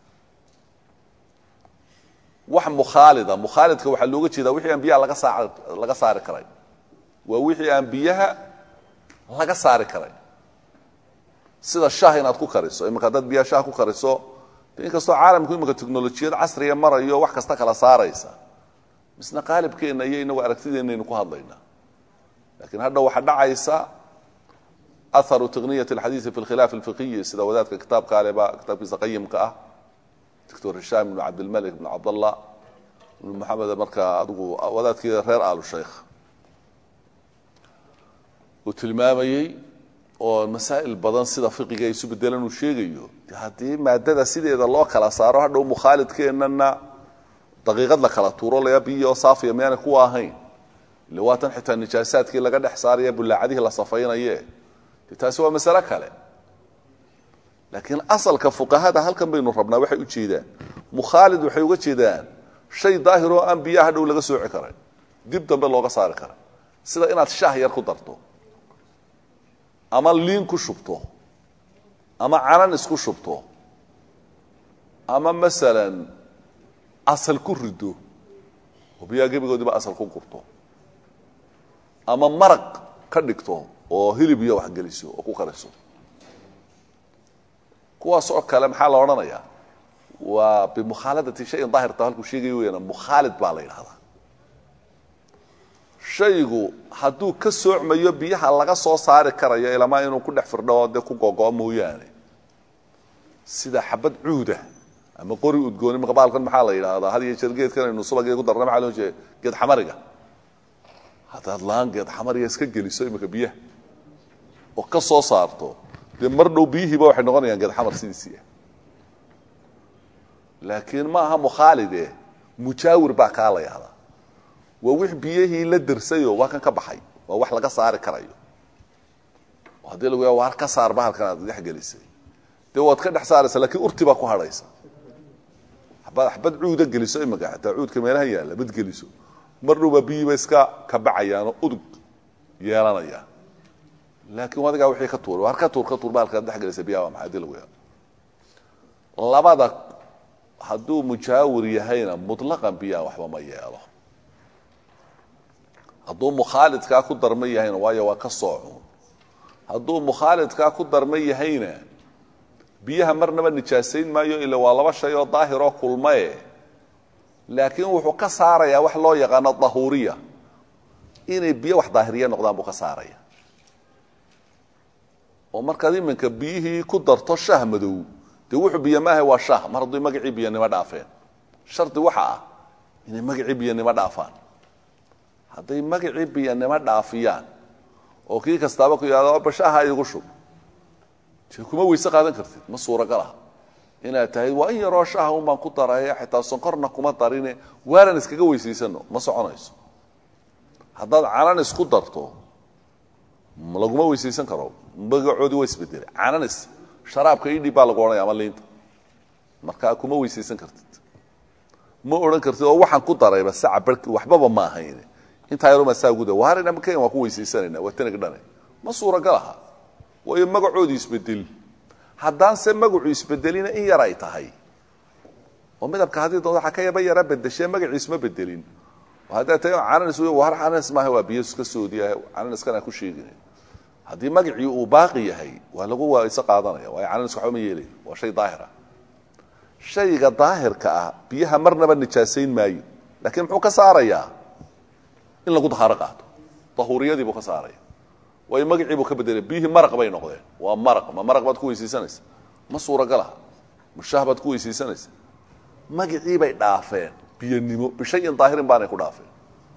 Speaker 1: wax mukhaalida mukhaalidka waxaa looga jeedaa wixii aan biyaha laga saa laga saari karay waa wixii aan biyaha laga saari karay sida shah inaad ku kariso iminka haddaad biyaha shah ku kariso inkastoo caalamku iminka technolojiyad casriga marayo wax kasta kala saaraysa misna qaalibkeenna iyo inagu aragtideenaynu ku hadlaynaa lakiin hadha waxaa dhacaysa aharu tiqniyat alxadiidi fi lkhilaaf alfiqiyi sida wadaadka kitaabka aleba kitaabkiisa qayimka ah doctor hishaam ibnu cabdilmalik ibnu cabdallah ibnu maxamed markaa adigu wadaadkii reer aalu sheikh uu tilmaamayey oo masaa'il badan sida fiqiga isu bedelan uu sheegayo haddii maadada sideeda loo kala saaro hadhow mukhaalidkeennana daqiiqad la kala tuuro laga biyo saafiya miyaanay kuwa ahayn ile waatan xitaa nijaasaadkii laga dhex saaraya bullaacadihii la safaynaye de taasi waa masale kale laakiin asalka fuqahada halkan baynu rabnaa waxay u jeedaan mukhaalid waxay uga jeedaan shay daahiroo aan biyaha hadhow laga sooci karay dib dambe looga saari kara sida inaad shaah yar ku darto ama liin ku shubto ama canan isku shubto ama masalan asal ku rido oo biyaha gebigoodiba asal ku gurto ama maraq ka dhigto oo hilib iyo wax geliso oo ku kariso kuwaas oo kale maxaa la odhanayaa waa bimukhaaladati shayin daahirta halkuu sheegayo weyaan mukhaalid baa la yidhahdaa shaygu hadduu ka soocmayo biyaha laga soo saari karayo ilamaa inuu ku dhex firdho dee ku gogo mooyaane sida xabad cuuda ama qori udgooni marka baalkan maxaa la yidhaahdaa had iyo jeer geedkan aynu subagee ku darna maxaa loo jeeda geed xamariga haddaad laan geed xamariga iska geliso iminka biyaha oo ka soo saarto dee mar dhow biyihiiba waxay noqonayaan geed xamar sidiisii ah laakiin ma aha mukhaalide mujaawir baa kaa la yahdaa waa wix biyihii la dirsayoo waa kan ka baxay waa wax laga saari karayo haddii lagu ya waar ka saar bahalkan aad dhex gelisay dee waad ka dhex saaraysa lakiin urti baa ku hadhaysa abad xabad cuuda geliso imika xataa cuudka meelaha yaalla bad geliso mar dhowbaa biyiiba iska kabacayaanoo udug yeelanaya laakiin adigaa wixii ka tuuray waar ka tuur ka tuur bahalkaad dhex gelisay biyaha waa maxay hadii lagu yaa labada hadduu mujaawir yahayna mutlaqan biyaha waxba ma yeelo hadduu mukhaalidkaa ku darma yahayna waayo waa ka soocun hadduu mukhaalidkaa ku darma yahayna biyaha marnaba nijaasayn maayo ila waa laba shay oo daahiroo kulmae laakiin wuxuu ka saarayaa wax loo yaqaano dahuuriya inay biyo wax daahiriya noqdaan buu ka saaraya oo markaad iminka biyihii ku darto shah madow dee wuxuu biyo maaha waa shah mar hadduu magacii biyanimo dhaafeen shardi waxa ah inay magacii biyanimo dhaafaan hadday magacii biyanimo dhaafiyaan oo kii kastaaba ku yihahdo bashaha igu shub dee kuma weyse qaadan kartid ma suuragal ah inaad tahay waa in yaroo shaha un baan ku daraya xitaa sonkorna kuma darine waalan iskaga weysaysano ma soconayso haddaad cananis ku darto laguma weysaysan karo magacoodii waa isbedelay cananis sharaabka idhib baa lagu odhanaya ama liinta markaa kuma weysaysan kartid ma odhan kartid oo waxaan ku darayba saca barki waxbaba ma ahayn intaa yaruma saa guda waarina makayn waan ku weysaysanayna waa tanag dhane ma suuragal aha waayo magacoodii isbedel haddaanse magacu isbedelina in yar ay tahay oo midabka haddii dood waxa ka yaba yara bedeshee magaciisma bedelin haddaad tahay cananis war cananis maaha waa biyo iska soodiya cananiskana ku sheegin haddii magacii uu baaqi yahay waa lagu wayse qaadanaya waayo cananiska waxba ma yeelay waa shay daahira shayga daahirka ah biyaha marnaba nijaasayn maayo laakiin muxuu ka saarayaa in lagu dahaaro qaato dahuuriyadii buu ka saaraya waayo magacii buu ka bedelay biyihii maraq bay noqdeen waa maraq ma maraq baad ku weysaysanaysa ma suuragalaha ma shah baad ku weysaysanaysa magacii bay dhaafeen biyanimo bishayin daahirin baanay ku dhaafeen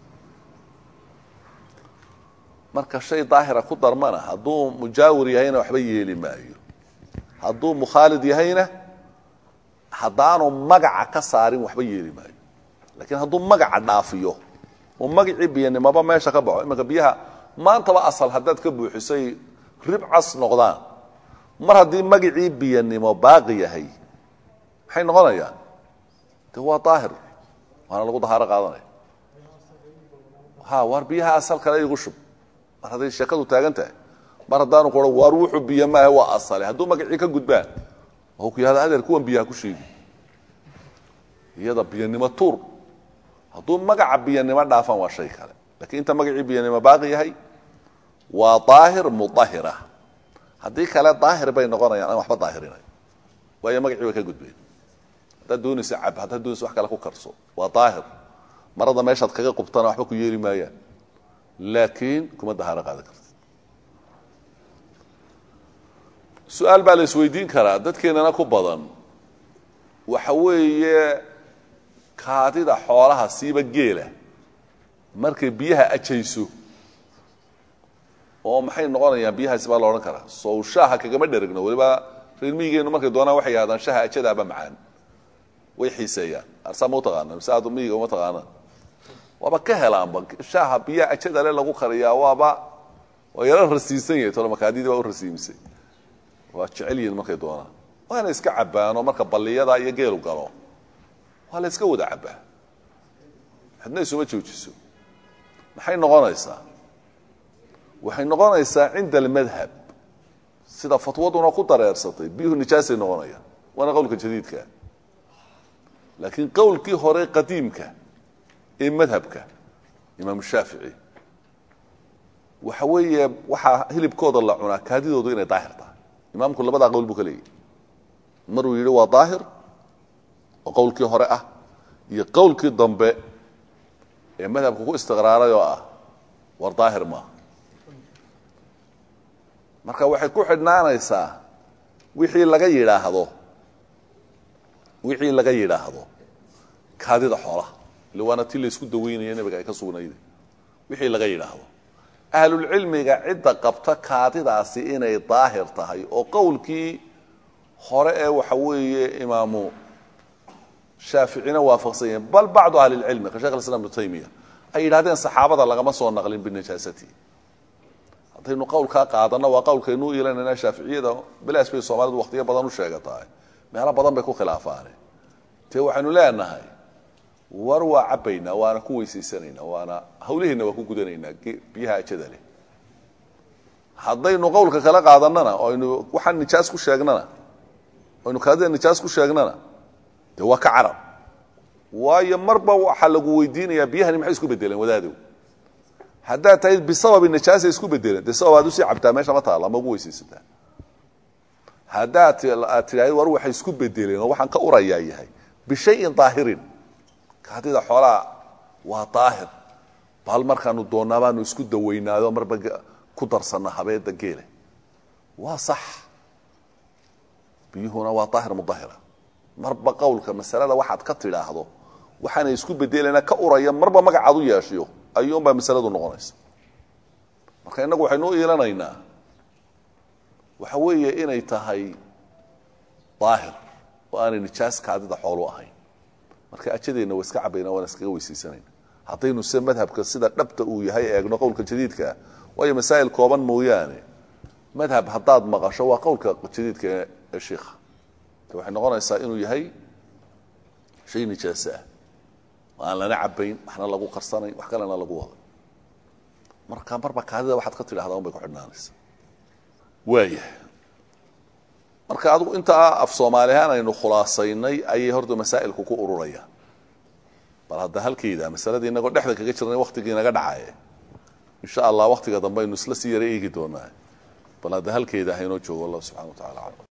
Speaker 1: marka shay daahira ku darmana hadduu mujaawir yahayna waxba yeeli maayo hadduu mukhaalid yahayna haddaanu magaca ka saarin waxba yeeli maayo laakiin hadduu magaca dhaafiyo oo magacii biyanimoba meesha ka baxo imanka biyaha maantaba asal haddaad ka buuxisay ribcas noqdaan mar haddii magacii biyanimo baaqi yahay maxay noqonayaan de waa daahir waana lagu dahaaro qaadanaya ha waar biyaha asal kale igu shub mar hadday sheekadu taagan tahay mar haddaanu kuo waar wuxuu biyo maaha waa asale hadduu magacii ka gudbaan waxuu ku yahada adeer kuwan biyaha ku sheegi iyada biyanimo tuur hadduu magaca biyanimo dhaafaan waa shay kale lakiin inta magacii biyanimo baaqi yahay waa daahir mudahira haddii kale daahir bay noqonayaan aan waxba daahirinayo waayo magacii way ka gudbeen haddaad doonaysa cab haddaad doonaysa wax kale ku karso waa daahir marada meeshaad kaga qubtana waxba ku yeeli maayaan laakiin kuma dahaaro qaadan kartid su-aal baa la isweydiin karaa dadkeenana ku badan waxa weeye kaadida xoolaha siiba geela markay biyaha ajayso oo maxay noqonayaan biyahaasi baa la odhan karaa sow shaaha kagama dheragno weliba reer miyigeenu markay doonaan waxay yidhahdaan shaha ajadaaba macaan way xiiseeyaan arsaa ma utaqaana mise aad miyiga uma taqaanaan waaba ka helaanba shaaha biyaha ajada le lagu kariyaa waaba waa yaro rasiisan yahay tolo makaadidii waa u rasiimisay waa jecel yihin markay doonaan waana iska cabbaano marka balliyada iyo geelu galo waa la iska wada cabbaa xidna isuma joojiso maxay noqonaysaa waxay noqonaysaa cinda almadhab sida fatwaduna ku dareersatay biyuhu nijaasay noqonayaan waana qowlka jadiidkaa laakiin qowlkii hore qadiimka ee madhabka imaamu shaafici waxa weeye waxaa hilibkooda la cunaa kaadidoodu inay daahir tahay imaamku labadaa qowl buu ka leeyahy maruu yidhi waa daahir oo qowlkii hore ah iyo qowlkii dambe ee madhabka ku istiqraaray oo ah war daahir maaha marka waxay ku xidhnaanaysaa wixii laga yidhaahdo wixii laga yidhaahdo kaadida xoolaha ille waana ti laysku daweynaya nebiga ay ka sugnayde wixii laga yidhaahdo ahlulcilmiga cidda qabta kaadidaasi inay daahir tahay oo qowlkii hore ee waxa weeye imaamu shaaficina waafaqsan yahin bal bacdu ahli lcilmi ka shekh islam ibnu taymiya ay yidhahdeen saxaabada lagama soo naqlin binijaasati haddaynu qowlkaa qaadana waa qowlkaynuu iilanayna shaaficiyada bilaash bay soomaalidu waqtiyo badan u sheegatahay meelo badan bay ku khilaafaane dee waxaynu leenahay war waa cabbaynaa waana ku weysaysanayna waana hawlihiina waa ku gudanaynaa biyaha ajada leh haddaynu qowlka kala qaadanana oo aynu waxaan nijaas ku sheegnana aynu kaadida nijaas ku sheegnana dee waa ka carab waayo marba waxaa lagu weydiinayaa biyahani maxay isku bedeleen wadaadow haddaad tahay bisababi nijaasa isku bedeleen dee sabab aad usii cabtaa meesha ma taalla ma ugu weysaysataa haddaad aad tidhahd war waxay isku bedeleen oo waxaan ka urayaa yahay bishayin daahirin kaadida xoolaha waa daahir bal markaanu doonnaa baanu isku dawaynaado marba ku darsanna habeeda geele waa sax biyuhuna waa daahir mudahira marba qowlka masalada waxaad ka tidhaahdo waxaanay isku bedelena ka uraya marba magacaad u yeeshiyo ayuunbaa masaladu noqonaysa marka innagu waxaynu u iilanaynaa waxa weeye inay tahay daahir oo aanay nijaas kaadida xoolu ahayn marka ajadeenna waa iska cabayna waana iskaga weysaysanayna haddaynu se madhabka sida dhabta uu yahay eegno qowlka jadiidkaa waayo masaa'il kooban mooyaane madhab haddaad maqasho waa qowlka jadiidka ee shiikha de waxay noqonaysaa inuu yahay shay nijaasa ah oo aan lana cabayn waxna lagu qarsanayn wax kalena lagu wado marka marba kaadida waxaad ka tidhahdaa un bay ku xidhnaanaysa waaya marka adigu intaa af soomaali ahaan aynu khulaasaynay ayay horta masaa'ilku ku ururayaan bal hadda halkeyda masaladii inagoo dhexda kaga jirnay waktigii naga dhacaye insha allah waktiga dambe aynu isla sii yara eegi doonaa bal hadda halkeeda haynoo joogo allah subxana wa tacala aclam